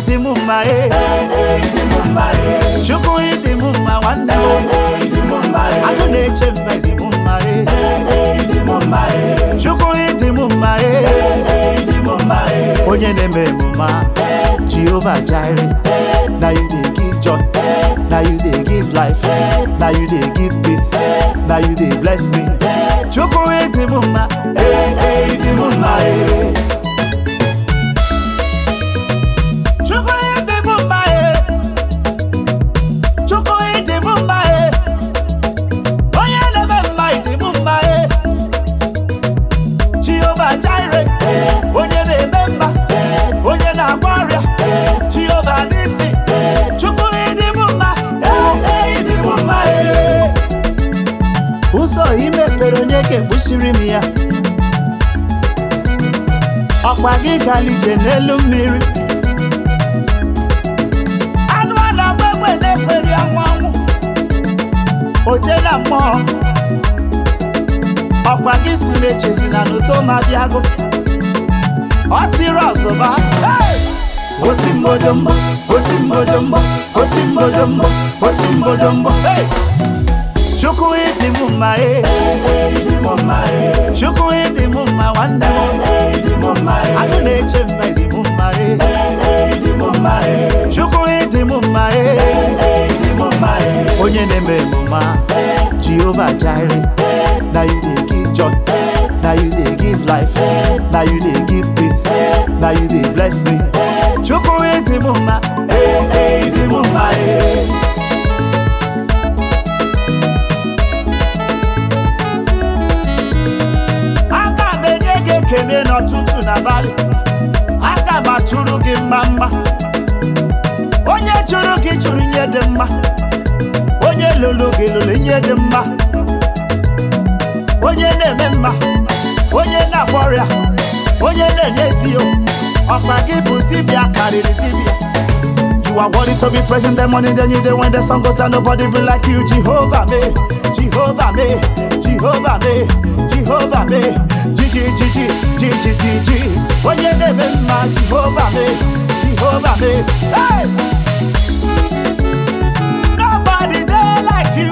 ịdị m mma e chukwu ịdị m mma nwanne m agụ na-eche mba ịdị m mma e chukwu ịdị m mma e onye na-eme emume jehova jire na you dey give joy na you dey give life na you dey give peace na you dey bless me chukwu ịdị m mma ee ee ịdị m mma ee chukwu ịdị m mma ee chukwu ịdị m mma ee onye na-eme mma ịdị m mma ee jehova jire onye na-eme mma onye na-agba ọrịa jehova n'isi chukwu ịdị m mma ee ee ịdị m mma ee ụzọ ị mepere onye ga-ekpuchiri m ya ọkwa gị gara ije n'elu mmiri anụ a na-agba egbe na-ekweri anwụ anwụ oje na mmụọ ọkwa gị si m echezina n'udo ma bịago ọ tiri ọzọba hey! oti mbodombo oti mbodombo oti mbodombo oti mbodombo hey! chukwu ịdị m mma ee chukwu ịdị m mma nwanne m agụ na-eche mba ịdị m mma ee chukwu ịdị m mma ee onye na-eme emume jehova jire na you dey give joy na you dey give life na you dey give peace na you dey bless me chukwu ịdị m mma ee ee ịdị m mma ee aga m enye gị ekele n'ọtụtụ n'abalị aga m atụrụ gị mma mma onye chụrụ gị chụrụ ihe dị mma onye lụrụ gị lụrụ ihe dị mma onye na-eme mma onye na-agba ọrịa onye na-enye tiyo ọkpa gị bụ dibịa karịrị dibịa You are worthy to be present the morning, then you day when the sun goes down, nobody be like you, Jehovah me, Jehovah me, Jehovah me, Jehovah me, Gigi, Gigi, Gigi, Gigi. When you name him, my Jehovah me, Jehovah me, hey! Nobody there like you,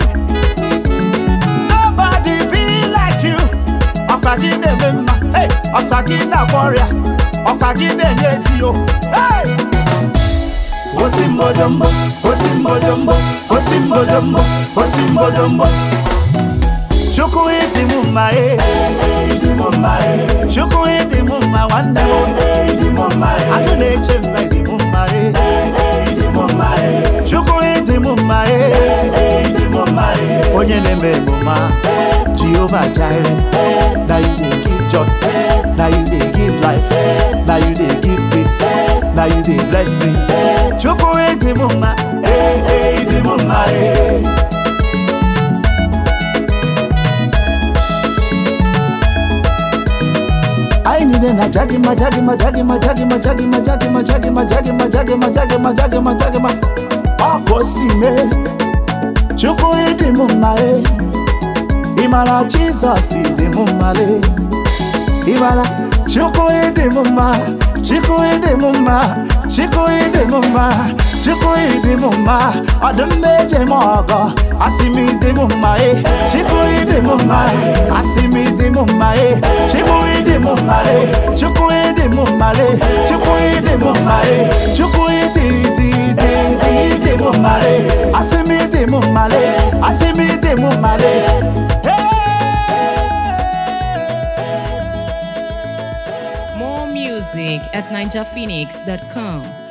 nobody be like you. Ọkwa gị na-eme mma, hey! Ọkwa gị na-agba ọrịa, ọkwa gị na-enye tiyo, hey! oti mbodombo oti mbodombo oti mbodombo oti mbodombo chukwu ịdị m mma ee chukwu ịdị m mma nwanne m agụ na-eche mba ịdị m mma ee chukwu ịdị m mma ee onye na-eme emume jehova jire na you dey give joy na you dey give life na you dey give peace na you dey bless me chukwu ịdị m mma ee ee ịdị m mma ee anyị niile na-aja gị ma ja gị ma ja gị ma ja gị ma ja gị ma ja gị ma ja gị ma ja gị ma ja gị ma ja gị ma ja gị ma ja gị ma ọ ka o si mee chukwu ịdị m mma ee ị mara jizọs ịdị m mma lee ị mara chukwu ịdị m mma chukwu ịdị m mma chukwu ịdị m mma chukwu ịdị m mma ọdụm na-eje m ọgọ asị m ịdị m mma e chukwu ịdị m mma asị m ịdị m mma e chukwu ịdị m mma e chukwu ịdị m mma e chukwu ịdị m mma e chukwu ịdị ịdị ịdị ịdị ịdị m mma e asị m ịdị m mma e asị m ịdị m mma e More music at ninjaphoenix.com.